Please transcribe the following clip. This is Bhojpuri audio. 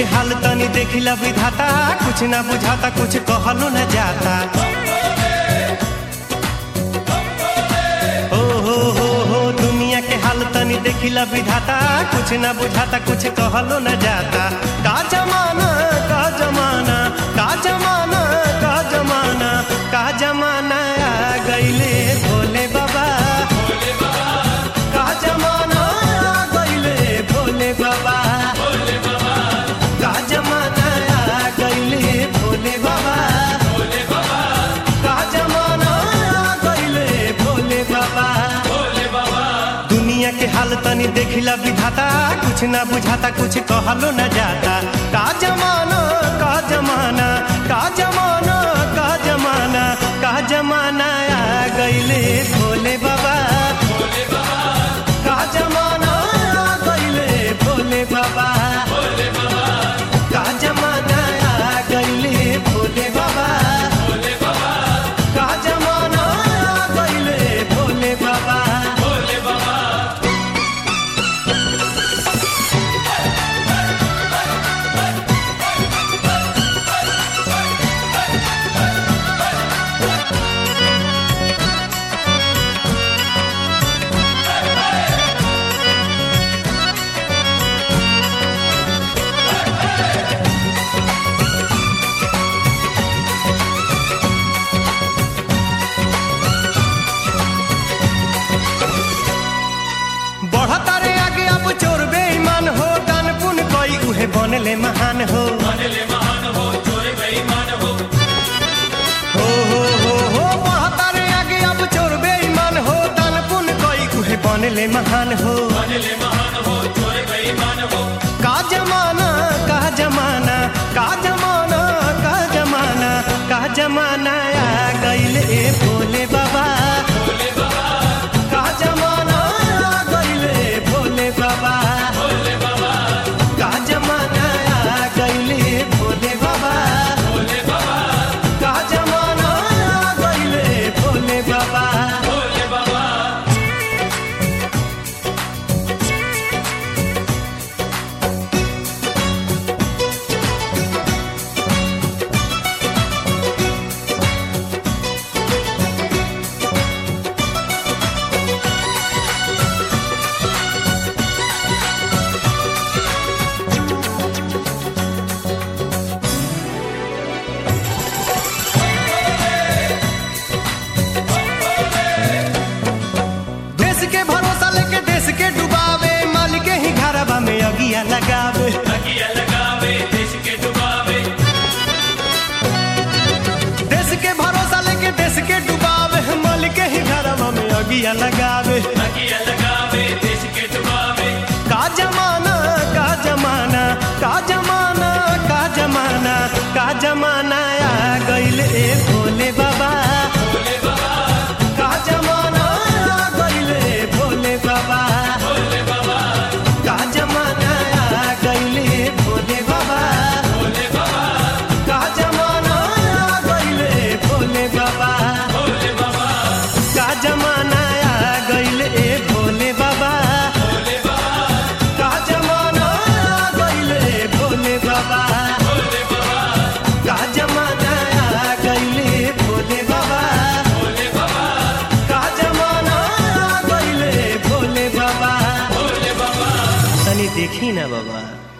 हाल तनी देखिला विधाता कुछ ना बुझाता कुछ कहलो न जाता ओ हो हो हो दुनिया के हाल तनी देखिला विधाता कुछ ना बुझाता कुछ कहलो न जाता का जमाना का जमाना का जमाना का जमाना का जमाना आ गईले भोले बाबा का जमाना आ गईले भोले बाबा का जमाना आ गईले भोले बाबा का जमाना आ गईले भोले बाबा दुनिया के हाल तनी देखिला विधाता कुछ ना बुझाता कुछ कहलो न जाता का जमाना का जमाना का जमाना का जमाना का जमाना आ गईले भोले बाबा का जमाना आ गईले भोले बाबा का जमाना आ गईले भोले बाबा का जमाना आ गईले भोले बाबा बढ़ता रे आगे अब चोर बेईमान हो दान पुन कोई उहे बनले महान हो हो हो हो हो बढ़ता रे आगे अब चोर बेईमान हो दान पुन कोई उहे बनले महान हो का जमाना का जमाना का जमाना का जमाना का जमाना आ गईले भोले बाबा का जमाना आ गईले भोले बाबा का जमाना आ गईले भोले बाबा का जमाना आ गईले भोले बाबा देश के भरोसा लेके देश के डुबावे माल के ही घरवा में अगिया लगावे देश के भरोसा लेके देश के डुबावे माल के ही घरवा में अगिया लगावे का जमाना का जमाना का जमाना का जमाना का जमाना आ गईले ए भोले बाबा का जमाना आ गईले भोले बाबा का जमाना आ गईले भोले बाबा का जमाना आ गईले भोले बाबा का जमाना आ गईले भोले बाबा का जमाना आ गईले भोले बाबा का जमाना आ गईले भोले बाबा का जमाना आ गईले भोले बाबा तनी देखी ना बाबा